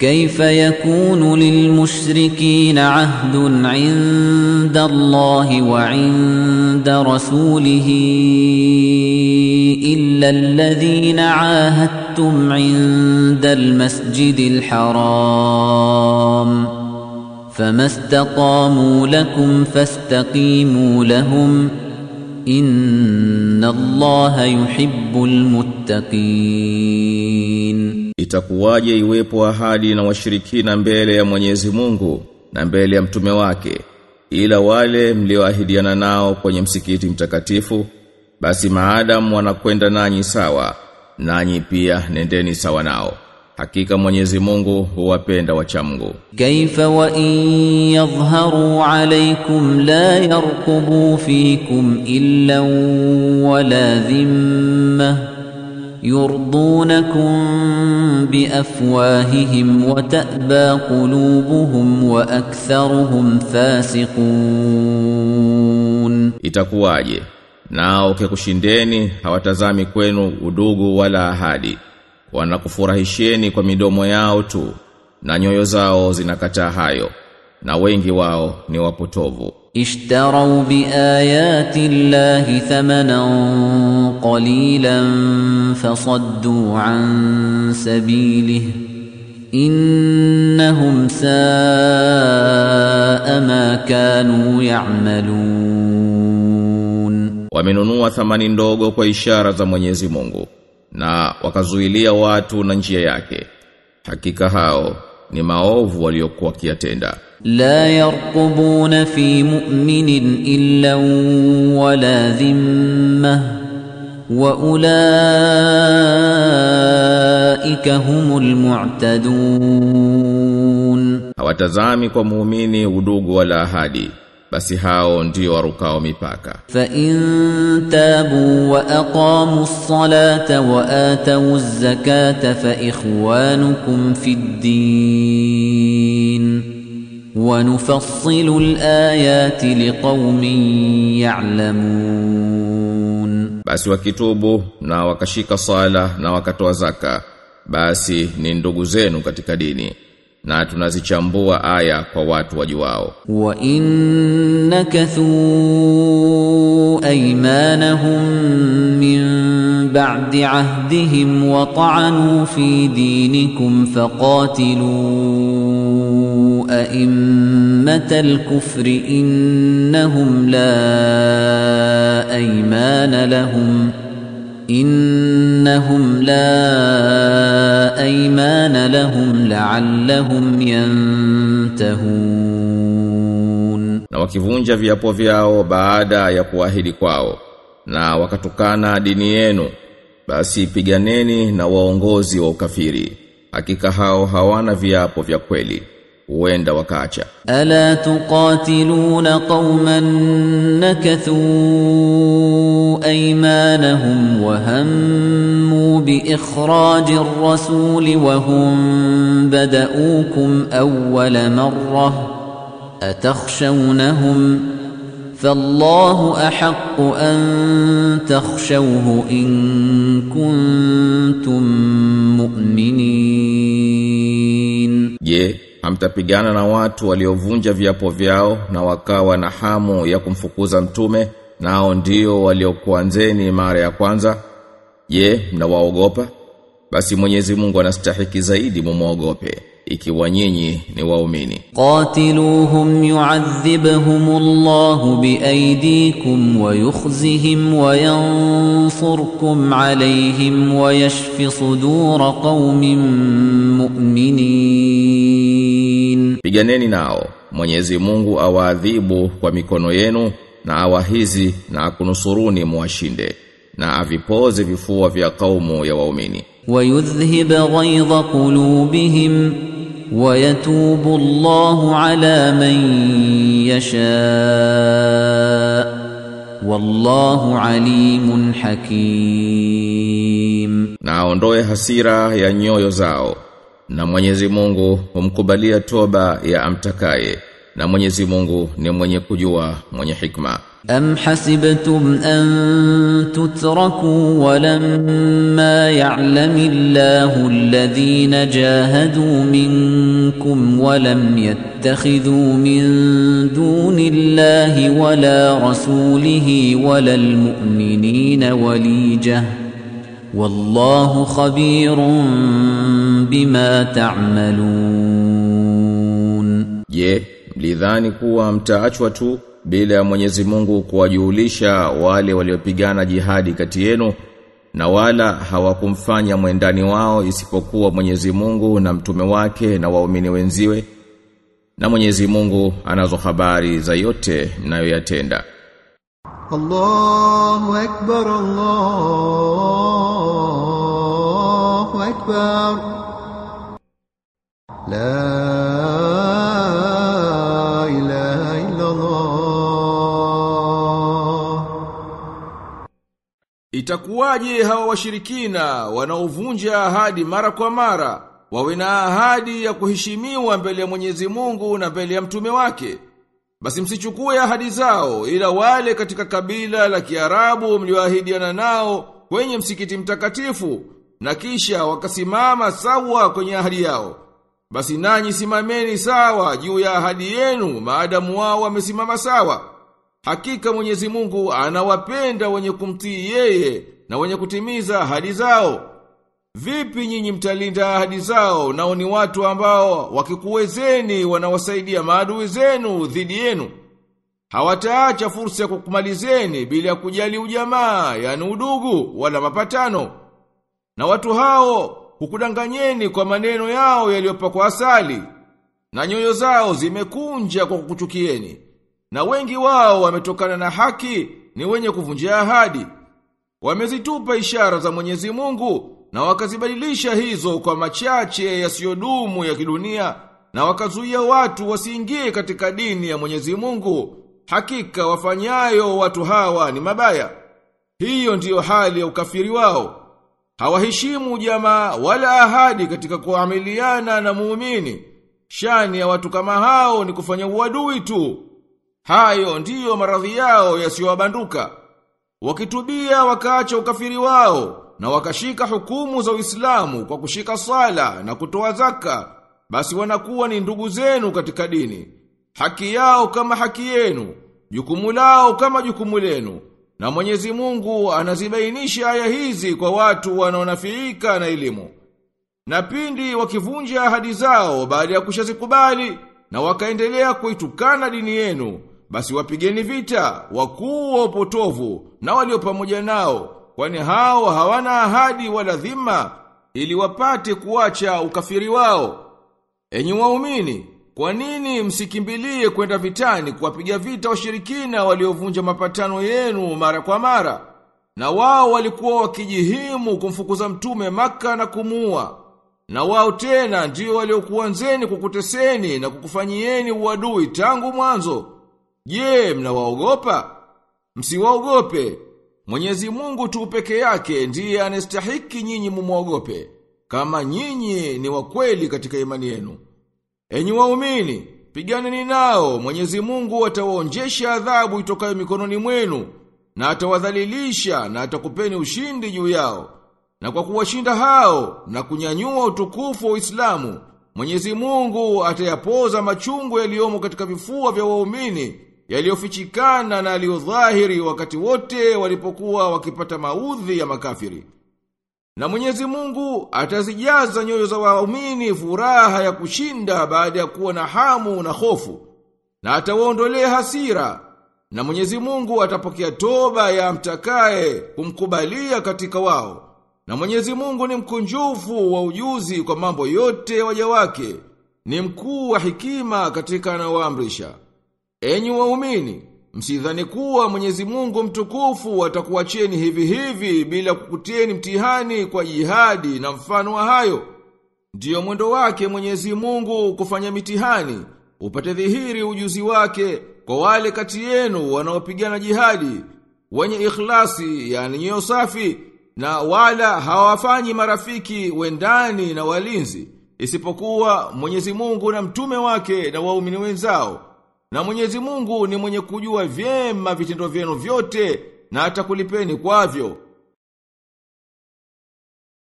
كيف يكون للمشركين عهد عند الله وعند رسوله إلا الذين عاهدتم عند المسجد الحرام فما استقاموا لكم فاستقيموا لهم إن الله يحب المتقين Itakuwaje iwepo ahadi na washirikina mbele ya Mwenyezi Mungu na mbele ya mtume wake ila wale mlioahidiana nao kwenye msikiti mtakatifu basi maadam wanakwenda nanyi sawa nanyi pia nendeni sawa nao hakika Mwenyezi Mungu huwapenda wachamgu كيف وإن يظهروا عليكم لا يرقبوا فيكم إلا ولا ذمة يرضونكم بأفواههم وتأبى قلوبهم وأكثرهم فاسقون itakuwaje nao kikushindeni hawatazami kwenu udugu wala ahadi wanakufurahisheni kwa midomo yao tu na nyoyo zao zinakataa hayo na wengi wao ni wapotovu اشتروا بآيات الله ثمنا قليلا فصدوا عن سبيله إنهم ساء ما كانوا يعملون wamenunua thamani ndogo kwa ishara za Mwenyezi Mungu na wakazuilia watu na njia yake hakika hao ni maovu waliokuwa kiatenda لا يرقبون في مؤمن إلا ولا ذمة وأولئك هم المعتدون hawatazami kwa muumini udugu wala ahadi basi hao ndio warukao mipaka فإن تابوا وأقاموا الصلاة وآتوا الزكاة فإخوانكم في الدين ونفصل الآيات لقوم يعلمون basi wakitubu na wakashika sala na wakatoa zaka basi ni ndugu zenu katika dini na tunazichambua aya kwa watu wajuao وإن نكثوا أيمانهم من بعد عهدهم وطعنوا في دينكم فقاتلوا أئمة الكفر إنهم لا أيمان لهم إنهم لا أيمان لهم لعلهم ينتهون na wakivunja viapo vyao baada ya kuahidi kwao na wakatukana dini yenu basi piganeni na waongozi wa ukafiri hakika hao hawana viapo vya kweli huenda wakaacha ألا تقاتلون قوما نكثوا أيمانهم وهموا بإخراج الرسول وهم بدؤوكم أول مرة أتخشونهم فالله أحق أن تخشوه إن كنتم مؤمنين je hamtapigana na watu waliovunja viapo vyao na wakawa na hamu ya kumfukuza mtume nao ndio waliokuanzeni mara ya kwanza je mnawaogopa basi Mwenyezi Mungu anastahiki zaidi mumuogope ikiwa nyinyi ni waumini قاتلوهم يعذبهم الله بأيديكم ويخزهم وينصركم عليهم ويشف صدور قوم مؤمنين piganeni nao Mwenyezi Mungu awaadhibu kwa mikono yenu na awahizi na akunusuruni muwashinde na avipoze vifua vya kaumu ya waumini ويذهب غيظ قلوبهم ويتوب الله على من يشاء والله عليم حكيم na aondoe hasira ya nyoyo zao na Mwenyezi Mungu humkubalia toba ya amtakaye na Mwenyezi Mungu ni mwenye kujua mwenye hikma أم حسبتم أن تتركوا ولما يعلم الله الذين جاهدوا منكم ولم يتخذوا من دون الله ولا رسوله ولا المؤمنين وليجة والله خبير بما تعملون Je, mlidhani kuwa mtaachwa tu bila ya Mwenyezi Mungu kuwajulisha wale waliopigana jihadi kati yenu na wala hawakumfanya mwendani wao isipokuwa Mwenyezi Mungu na mtume wake na waumini wenziwe na Mwenyezi Mungu anazo habari za yote mnayoyatenda الله أكبر الله أكبر لا إله إلا الله Itakuwaje hawa washirikina wanaovunja ahadi mara kwa mara wawe na ahadi ya kuheshimiwa mbele ya Mwenyezi Mungu na mbele ya mtume wake? Basi msichukue ahadi zao ila wale katika kabila la Kiarabu mlioahidiana nao kwenye msikiti mtakatifu na kisha wakasimama sawa kwenye ahadi yao. Basi nanyi simameni sawa juu ya ahadi yenu maadamu wao wamesimama sawa. Hakika Mwenyezi Mungu anawapenda wenye kumtii yeye na wenye kutimiza ahadi zao. Vipi nyinyi mtalinda ahadi zao nao ni watu ambao wakikuwezeni wanawasaidia maadui zenu dhidi yenu? Hawataacha fursa ya kukumalizeni bila ya kujali ujamaa, yani udugu wala mapatano. Na watu hao hukudanganyeni kwa maneno yao yaliyopakwa asali, na nyoyo zao zimekunja kwa kukuchukieni. Na wengi wao wametokana na haki ni wenye kuvunjia ahadi. Wamezitupa ishara za Mwenyezi Mungu na wakazibadilisha hizo kwa machache yasiyodumu ya kidunia na wakazuia watu wasiingie katika dini ya Mwenyezi Mungu. Hakika wafanyayo watu hawa ni mabaya. Hiyo ndiyo hali ya ukafiri wao. Hawaheshimu jamaa wala ahadi katika kuamiliana na muumini. Shani ya watu kama hao ni kufanya uadui tu. Hayo ndiyo maradhi yao yasiyowabanduka. Wakitubia wakaacha ukafiri wao na wakashika hukumu za Uislamu kwa kushika sala na kutoa zaka, basi wanakuwa ni ndugu zenu katika dini. Haki yao kama haki yenu, jukumu lao kama jukumu lenu. Na Mwenyezi Mungu anazibainisha aya hizi kwa watu wanaonafiika na elimu. Na pindi wakivunja ahadi zao baada ya kushazikubali na wakaendelea kuitukana dini yenu, basi wapigeni vita wakuu wa upotovu na walio pamoja nao, kwani hao hawana ahadi wala dhima ili wapate kuacha ukafiri wao. Enyi waumini, kwa nini msikimbilie kwenda vitani kuwapiga vita washirikina waliovunja mapatano yenu mara kwa mara? Na wao walikuwa wakijihimu kumfukuza mtume maka na kumuua. Na wao tena ndio waliokuanzeni kukuteseni na kukufanyieni uadui tangu mwanzo. Je, mnawaogopa? Msiwaogope. Mwenyezi Mungu tu peke yake ndiye anastahiki nyinyi mumwogope, kama nyinyi ni wa kweli katika imani yenu. Enyi waumini, piganeni nao, Mwenyezi Mungu atawaonjesha adhabu itokayo mikononi mwenu, na atawadhalilisha na atakupeni ushindi juu yao. Na kwa kuwashinda hao na kunyanyua utukufu wa Uislamu, Mwenyezi Mungu atayapoza machungu yaliyomo katika vifua vya waumini yaliyofichikana na yaliyodhahiri wakati wote walipokuwa wakipata maudhi ya makafiri. Na Mwenyezi Mungu atazijaza nyoyo za waumini furaha ya kushinda baada ya kuwa na hamu na hofu. Na atawaondolea hasira. Na Mwenyezi Mungu atapokea toba ya mtakaye kumkubalia katika wao. Na Mwenyezi Mungu ni mkunjufu wa ujuzi kwa mambo yote waja wake. Ni mkuu wa hikima katika anaoamrisha. Enyi waumini, msidhani kuwa Mwenyezi Mungu mtukufu atakuacheni hivi hivi bila kukutieni mtihani kwa jihadi na mfano wa hayo. Ndiyo mwendo wake Mwenyezi Mungu kufanya mitihani, upate dhihiri ujuzi wake kwa wale kati yenu wanaopigana jihadi, wenye ikhlasi, yani nyoyo safi, na wala hawafanyi marafiki wendani na walinzi, isipokuwa Mwenyezi Mungu na mtume wake na waumini wenzao Na Mwenyezi Mungu ni mwenye kujua vyema vitendo vyenu vyote na atakulipeni kwavyo.